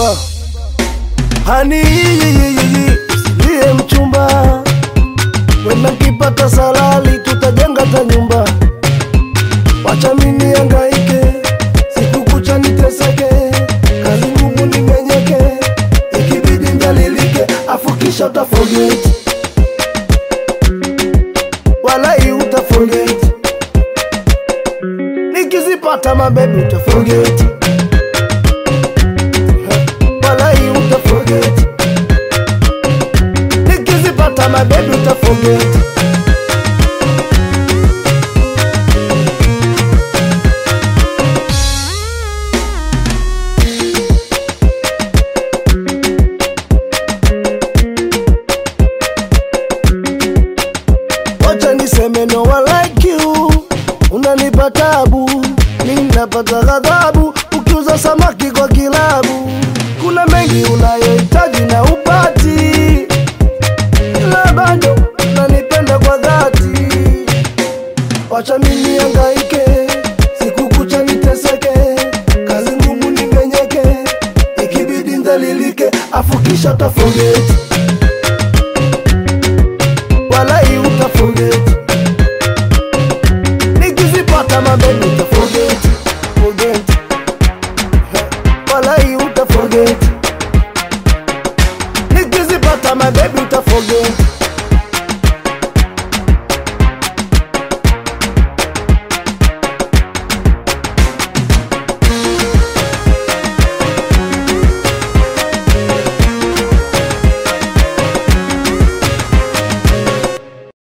vumba hani usilie mchumba wena nkipata salali tutajenga ta nyumba wacha mini angaike siku kucha niteseke kazi ngumu nimenyeke ikibidi ndalilike afu kisha utaforget walai utaforget nikizipata mabebi utaforget walai utaforget nikizipata mabebi utaforget wacha niseme no I like you unanipa tabu mimi napata ghadhabu ukiuza samaki kwa kilabu kuna mengi unayohitaji na upati ila bado unanipenda kwa dhati wacha mimi angaike siku kucha niteseke kazi ngumu nimenyeke ikibidi ndalilike afu kisha utaforget walai utaforget nikizipata mabebi